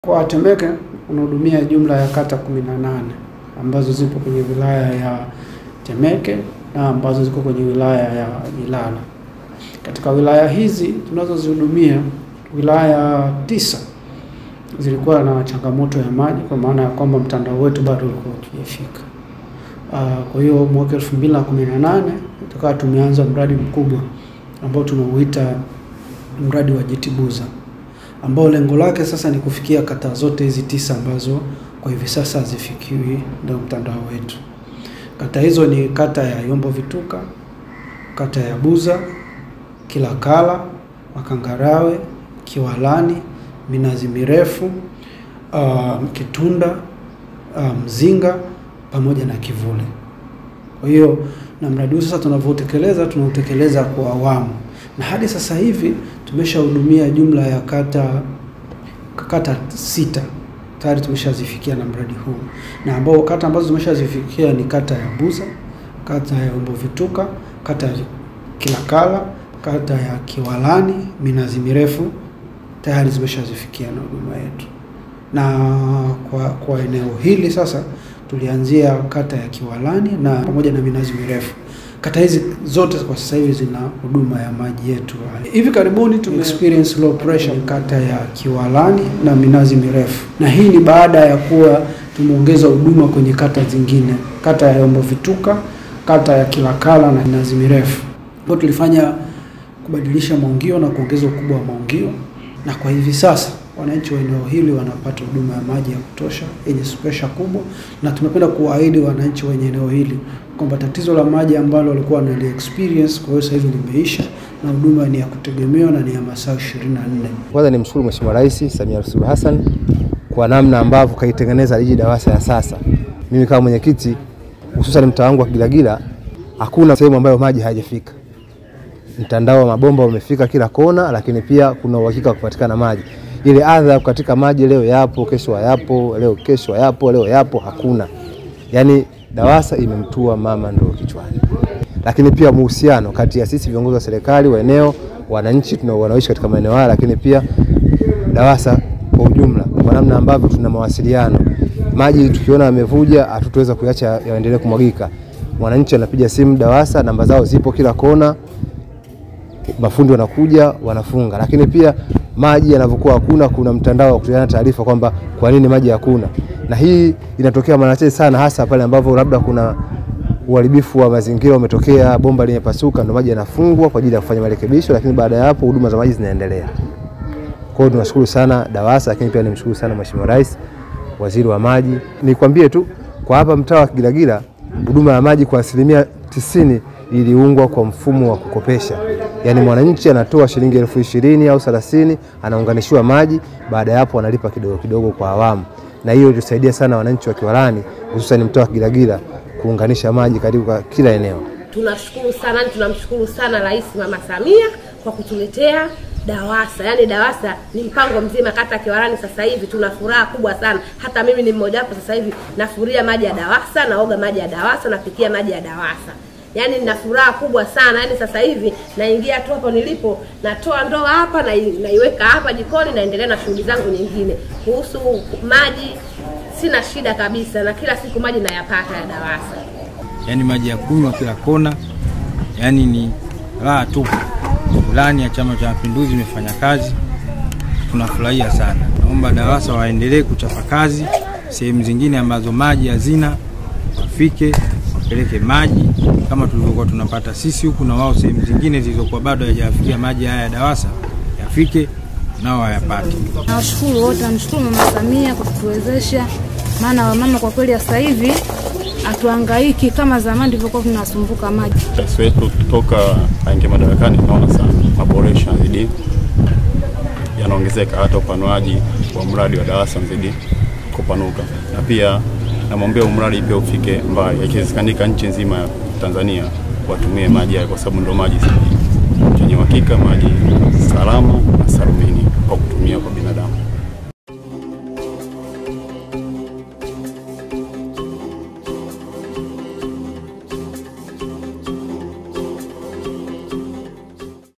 Kwa Temeke unahudumia jumla ya kata 18 ambazo zipo kwenye wilaya ya Temeke na ambazo ziko kwenye wilaya ya Ilala. Katika wilaya hizi tunazozihudumia, wilaya tisa zilikuwa na changamoto ya maji, kwa maana ya kwamba mtandao wetu bado ulikuwa hujafika. Uh, kwa hiyo mwaka 2018 tukawa tumeanza mradi mkubwa ambao tunauita mradi wa Jitibuza ambao lengo lake sasa ni kufikia kata zote hizi tisa ambazo kwa hivi sasa hazifikiwi ndio mtandao wetu. Kata hizo ni kata ya Yombo Vituka, kata ya Buza, Kilakala, Makangarawe, Kiwalani, Minazi Mirefu, uh, Kitunda, uh, Mzinga pamoja na Kivule. Kwa hiyo na mradi huu sasa tunavyotekeleza tunautekeleza kwa awamu, na hadi sasa hivi tumeshahudumia jumla ya kata kata sita tayari tumeshazifikia na mradi huu, na ambao kata ambazo tumeshazifikia ni kata ya Buza, kata ya Yombo Vituka, kata ya Kilakala, kata ya Kiwalani, Minazi Mirefu tayari zimeshazifikia na huduma yetu. Na kwa, kwa eneo hili sasa tulianzia kata ya Kiwalani na pamoja na Minazi Mirefu. Kata hizi zote kwa sasa hivi zina huduma ya maji yetu. Hivi karibuni tume experience low pressure kata ya Kiwalani na Minazi Mirefu, na hii ni baada ya kuwa tumeongeza huduma kwenye kata zingine, kata ya Yombo Vituka, kata ya Kilakala na Minazi Mirefu. Kwa tulifanya kubadilisha maungio na kuongeza ukubwa wa maungio, na kwa hivi sasa wananchi wa eneo hili wanapata huduma ya maji ya kutosha yenye presha kubwa, na tumependa kuwaahidi wananchi wenye eneo hili kwamba tatizo la maji ambalo walikuwa wanali experience kwa hiyo sasa hivi limeisha na huduma ni ya kutegemewa na ni ya masaa 24. Kwanza ni mshukuru Mheshimiwa Rais Samia Suluhu Hassan kwa namna ambavyo kaitengeneza jiji DAWASA ya sasa. Mimi kama mwenyekiti, hususan mtaa wangu wa Gilagila, hakuna sehemu ambayo maji hayajafika. Mtandao wa mabomba umefika kila kona, lakini pia kuna uhakika wa kupatikana maji. Ile adha katika maji leo yapo, kesho hayapo, leo kesho hayapo, leo yapo, hakuna. Yaani DAWASA imemtua mama ndoo kichwani. Lakini pia muhusiano kati ya sisi viongozi wa serikali wa eneo, wananchi tunao wanaoishi katika maeneo haya, lakini pia DAWASA kwa ujumla, kwa namna ambavyo tuna mawasiliano. Maji tukiona yamevuja, hatutaweza kuacha yaendelee kumwagika. Mwananchi anapiga simu DAWASA, namba zao zipo kila kona, mafundi wanakuja wanafunga. Lakini pia maji yanavyokuwa hakuna, kuna mtandao wa kutoleana taarifa kwamba kwa nini maji hakuna, na hii inatokea mara chache sana, hasa pale ambapo labda kuna uharibifu wa mazingira umetokea, bomba limepasuka, ndio maji yanafungwa kwa ajili ya kufanya marekebisho, lakini baada ya hapo huduma za maji zinaendelea. Kwa hiyo tunashukuru sana DAWASA, lakini pia nimshukuru sana Mheshimiwa Rais, Waziri wa Maji. Nikwambie tu kwa hapa mtaa wa Gilagila huduma ya maji kwa asilimia tisini iliungwa kwa mfumo wa kukopesha, yaani mwananchi anatoa shilingi elfu ishirini au thelathini anaunganishiwa maji, baada ya hapo analipa kidogo kidogo kwa awamu, na hiyo ilisaidia sana wananchi wa Kiwalani, hususan mtaa wa Gilagila kuunganisha maji karibu kwa kila eneo. Tunashukuru sana, tunamshukuru sana Rais Mama Samia kwa kutuletea DAWASA. Yaani DAWASA ni mpango mzima kata Kiwalani. Sasa hivi tuna furaha kubwa sana, hata mimi ni mmoja wapo. Sasa hivi nafuria maji ya DAWASA, naoga maji ya DAWASA, napikia maji ya DAWASA. Yaani nina furaha kubwa sana. Yaani sasa hivi naingia tu hapo nilipo, natoa ndoo hapa na naiweka hapa jikoni, naendelea na shughuli zangu nyingine. Kuhusu maji sina shida kabisa, na kila siku maji nayapata ya DAWASA. Yaani maji ya kunywa kila kona, yaani ni raha tu. Ilani ya Chama cha Mapinduzi imefanya kazi, tunafurahia sana. Naomba DAWASA waendelee kuchapa kazi sehemu zingine ambazo maji hazina, wafike wapeleke maji kama tulivyokuwa tunapata sisi huku, na wao sehemu zingine zilizokuwa bado hayajafikia maji haya ya DAWASA yafike nao wayapate. Nawashukuru wote, namshukuru Mama Samia kwa kutuwezesha, maana wamama kwa kweli sasa hivi hatuhangaiki kama zamani tulivyokuwa tunasumbuka maji. Rais wetu kutoka aingia madarakani, tunaona sana maboresho yanazidi yanaongezeka, hata upanuaji wa mradi wa DAWASA unazidi kupanuka, na pia namwombea mradi pia ufike mbali, ikiwezekanika nchi nzima ya Tanzania watumie maji haya, kwa sababu ndo maji sahihi yenye uhakika, maji